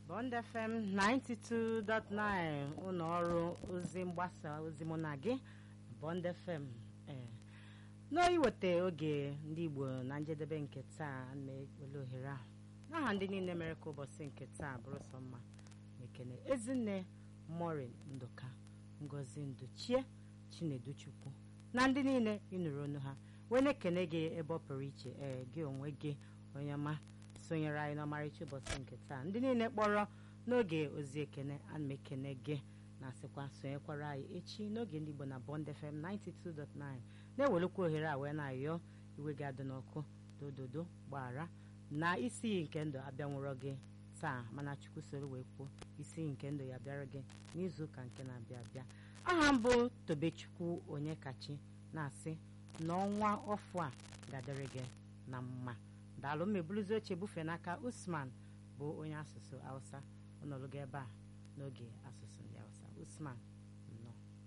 Bond FM 92.9 ụlọ ọrụ ozi mgbasa ozi mụ na gị Bond FM ee n'iweta oge ndị Igbo na njedebe nke taa na-ewele ohere ahụ n'aha ndị niile mere ka ụbọchị nke taa bụrụ sọ mma ekene ezinne morin nduka ngozi nduchie chinedu chukwu na ndị niile ịnụrụ onu ha wee na-ekene gị ebe ọ pụrụ iche ee gị onwe gị onye ọma sonyere anyị n'ọmarịcha ụbọchị nke taa ndị niile kpọrọ n'oge ozi ekene ana m ekene gị na-asịkwa sonyekwara anyị echi n'oge ndị Igbo na Bond FM 92.9 na-ewelekwa ohere a wee na-ayọ iwe gị adị n'ọkụ dododo gbara na isi iyi nke ndụ abịanwụrọ gị taa mana Chukwu soro wee kwuo isi iyi nke ndụ ya bịara gị n'izu ụka nke na-abịa abịa aha mbụ Tobechukwu onye kachi na-asị n'ọnwa ọfụ a ga-adịrị gị na mma daalụ mmebuluzi oche bufe n'aka Usman bụ onye asụsụ Hausa ọnọlụgo ebe a n'oge asụsụ ndị Hausa